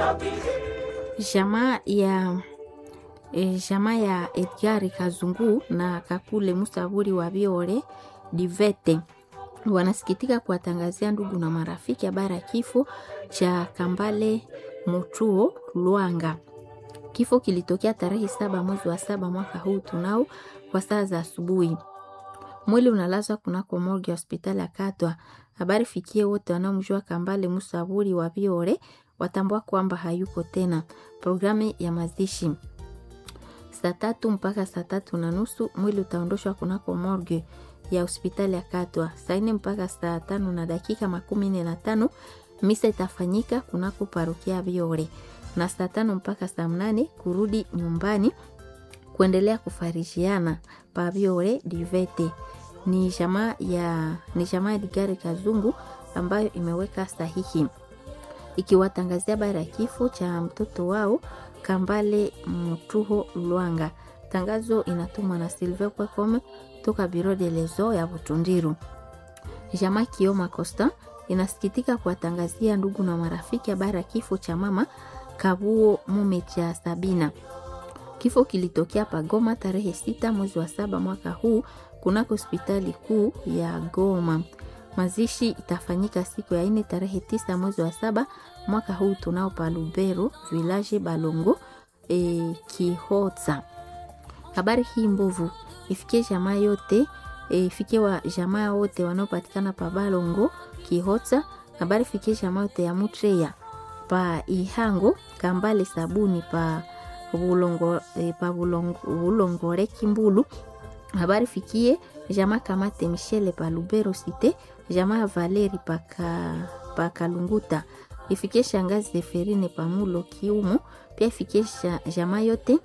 Jamaa ya e, jamaa ya Edgar Kazungu na Kakule Musaburi wa Biore Divete wanasikitika kuwatangazia ndugu na marafiki habari ya kifo cha Kambale Mutuo Lwanga. Kifo kilitokea tarehe saba mwezi wa saba mwaka huu tunao kwa saa za asubuhi. Mwili unalazwa kunako morgue ya hospitali ya Katwa. Habari fikie wote wanaomjua Kambale Musaburi wa Biore watambua kwamba hayuko tena. Programu ya mazishi saa tatu mpaka saa tatu na nusu mwili utaondoshwa kunako morgue ya hospitali ya Katwa. Saa nne mpaka saa tano na dakika makumi nne na tano misa itafanyika kunako parokia Biore, na saa tano mpaka saa mnane kurudi nyumbani kuendelea kufarishiana pa Biore Divete. Ni jamaa ya ni jamaa ya Digari Kazungu ambayo imeweka sahihi ikiwatangazia habari ya kifo cha mtoto wao Kambale Mutuho Lwanga. Tangazo inatumwa na Silve Kwekome toka Biro de Lezo ya Butundiru. Jamaa Kioma Costa inasikitika kuwatangazia ndugu na marafiki habari ya kifo cha mama Kabuo mume cha Sabina. Kifo kilitokea Pagoma tarehe sita mwezi wa saba mwaka huu kunako hospitali kuu ya Goma. Mazishi itafanyika siku ya ine tarehe tisa mwezi wa saba mwaka huu tunao pa Lubero village Balongo e, Kihotsa. Habari hii mbovu ifikie jamaa yote e, ifikie wa jamaa wote wanaopatikana pa Balongo Kihotsa. Habari ifikie jamaa yote ya Mutreya pa Ihango Kambale sabuni pa Bulongo, e, pa Bulongo, Bulongore Kimbulu. Habari fikie jamaa Kamate Michele pa Lubero Cité jamaa Valeri paka, paka Lunguta ifikie shangazi Zeferine pamulo Kiumo, pia ifikie jamaa yote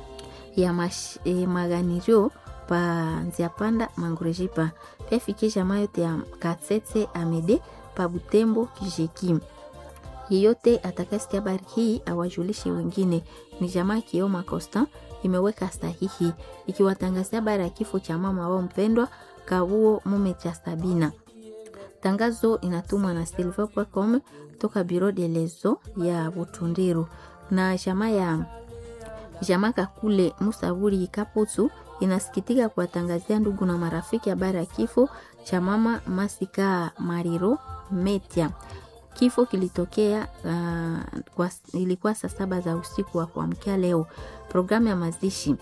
ya mash, eh, maganirio pa Nziapanda Mangurejipa, pia ifikie jamaa yote ya Katsetse Amede pa Butembo Kijeki. Yeyote atakasikia habari hii awajulishe wengine. Ni jamaa Kioma Costa imeweka sahihi ikiwatangazia habari ya kifo cha mama wao mpendwa Kabuo mume cha Sabina. Tangazo inatumwa na silver.com toka Biro de Lezo ya Butundiru na jamaa ya jamaa Kakule Musaburi Kaputu inasikitika kuwatangazia ndugu na marafiki habari ya kifo cha mama Masika Mariro Metia. Kifo kilitokea uh, kwa, ilikuwa saa saba za usiku wa kuamkia leo. Programu ya mazishi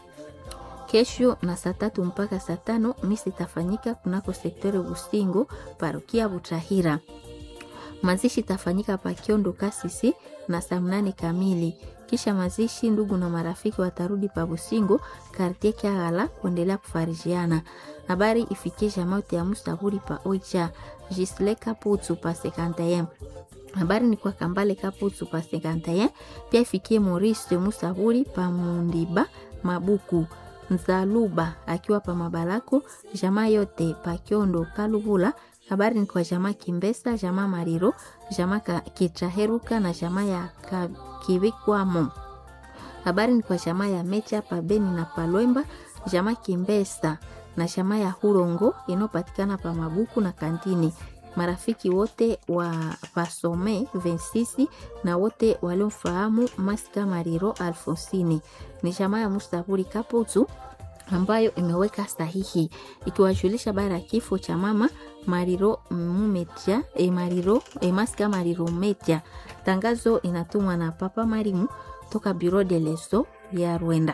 kesho na saa tatu mpaka saa tano misi itafanyika kunako sektore Busingo parokia Butahira. Mazishi itafanyika pa Kiondo Kasisi na saa mnane kamili. Kisha mazishi, ndugu na marafiki watarudi pa Busingo kartie Kyagala kuendelea kufarijiana. Habari ifikie jamote ya Musaburi pa Oicha Jisle Kaputu pa Sekantayem. Habari ni kwa Kambale Kaputu pa Sekantayem. Pia ifikie Maurice Musaburi pa Mundiba Mabuku Nzaluba akiwa pa Mabalako, jamaa yote pa Kiondo Kaluvula. Habari ni kwa jamaa Kimbesa, jamaa Mariro, jamaa Kitraheruka na jamaa ya Kivikwamo. Habari ni kwa jamaa ya Mecha pa Beni na Palwemba, jamaa Kimbesa na jamaa ya Hurongo inayopatikana pa Mabuku na Kantini. Marafiki wote wa Pasome Vensisi na wote waliomfahamu Masika Mariro Alfonsini ni jamaa ya Mustaburi Kaputu ambayo imeweka sahihi ikiwajulisha habari ya kifo cha mama Mariro Mumetia, e Mariro, e Masika Mariro Metia. Tangazo inatumwa na Papa Marimu toka Bureau de Leso ya Rwanda.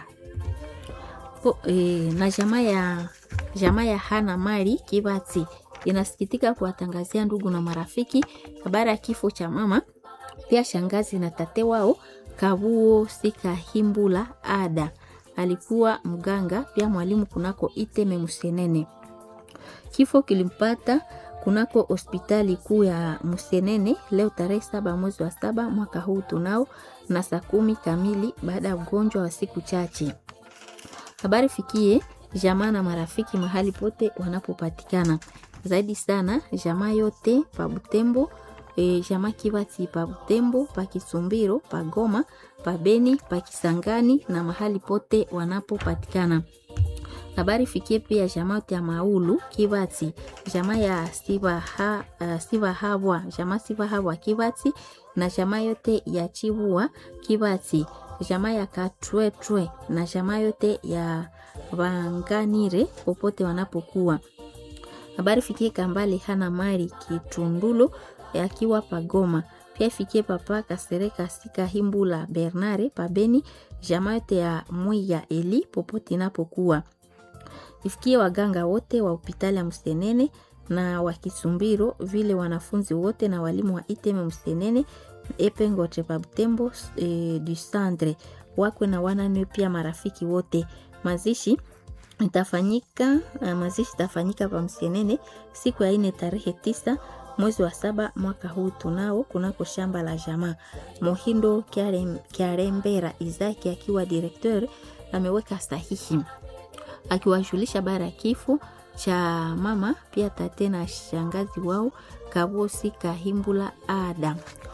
Po, e, na jamaa ya jamaa ya Hana Mari Kibati inasikitika kuwatangazia ndugu na marafiki habari ya kifo cha mama pia shangazi na tate wao Kabuo Sikahimbula Ada alikuwa mganga pia mwalimu kunako Iteme Musenene. Kifo kilimpata kunako hospitali kuu ya Musenene leo tarehe saba mwezi wa saba mwaka huu tunao na saa kumi kamili baada ya ugonjwa wa siku chache. Habari fikie jamaa na marafiki mahali pote wanapopatikana zaidi sana jamaa yote pa Butembo e, jamaa Kibati pa Butembo, pa Kisumbiro, pa Goma, pa Beni, pa Kisangani na mahali pote wanapopatikana. Habari fikie pia jamaa yote ya Maulu Kibati, jamaa ya Siva ha, uh, Siva Habwa, jamaa Siva Habwa Kibati na jamaa yote ya Chibua Kibati, jamaa ya Katwetwe na jamaa yote ya Wanganire popote wanapokuwa. Habari fikie Kambale hana mali Kitundulo akiwa Pagoma. Pia ifikie papa Kasereka Sika Himbula Bernare Pabeni, jamaa yote ya Mwiya Eli popote inapokuwa. Ifikie waganga wote wa hospitali ya Msenene na wa Kisumbiro, vile wanafunzi wote na walimu wa Iteme Msenene Epengote Pabutembo e, du Centre wakwe na wanane, pia marafiki wote. Mazishi itafanyika mazishi itafanyika pa Msenene siku ya ine tarehe tisa mwezi wa saba mwaka huu tunao kunako shamba la jamaa Mohindo Kiarembera Izaki akiwa direkteur ameweka sahihi akiwajulisha bara ya kifo cha mama pia tate na shangazi wao Kabosi Kahimbula Ada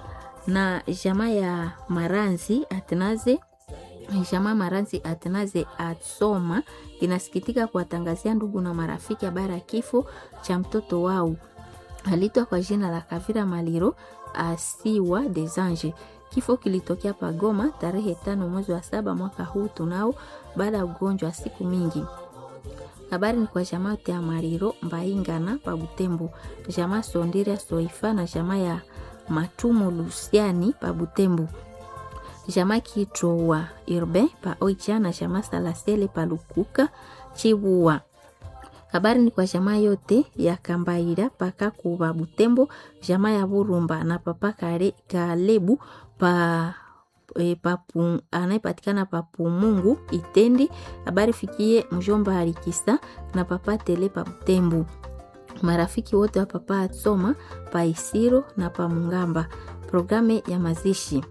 na jamaa ya Maranzi Atnaze jamaa Maranzi Atnaze Atsoma inasikitika kuwatangazia ndugu na marafiki habari ya kifo cha mtoto wao alitwa kwa jina la Kavira Maliro Asiwa des Anges. Kifo kilitokea Pagoma tarehe tano mwezi wa saba mwaka huu tunao, baada ya ugonjwa wa siku mingi. Habari ni kwa jamaa ya Mariro Mbaingana pa Butembo, jamaa Sondiria Soifa na jamaa ya Matumo Lusiani pa Butembo, jamaa Kitrowa Irbe pa Oicha na jamaa Salasele pa Lukuka Chibua habari ni kwa jamaa yote ya Kambaira paka kuba Butembo, jamaa ya Burumba na papa kare, Kalebu pa e, papu, anayepatikana pa Pumungu Itendi. Habari fikie mjomba Alikisa na papa Tele pa Butembo, marafiki wote wa papa Atsoma pa Isiro na pa Mungamba. Programe ya mazishi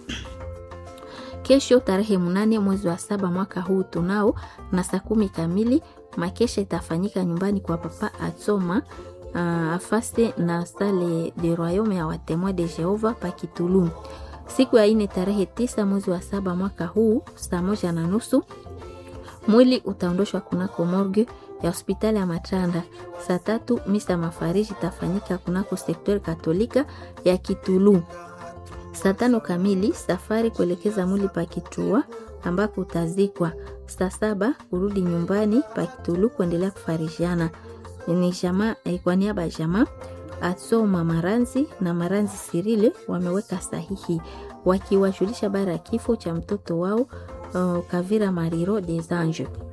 kesho tarehe mnane mwezi wa saba mwaka huu tunao na saa kumi kamili makesha itafanyika nyumbani kwa papa Atsoma uh, afase na sale de royaume ya watemoin de Jehova pa Kitulu. Siku ya ine tarehe tisa mwezi wa saba mwaka huu saa moja na nusu mwili utaondoshwa kunako morgue ya hospitali ya Matanda. Saa tatu misa mafariji itafanyika kunako sektori katolika ya Kitulu. Saa tano kamili safari kuelekeza mwili pa Kitua ambako utazikwa. Saa saba kurudi nyumbani pa Kitulu kuendelea kufarijana. Ni jamaa kwa niaba ya jamaa Atsoma Maranzi na Maranzi Sirile wameweka sahihi wakiwajulisha bara ya kifo cha mtoto wao uh, Kavira Mariro des Anges.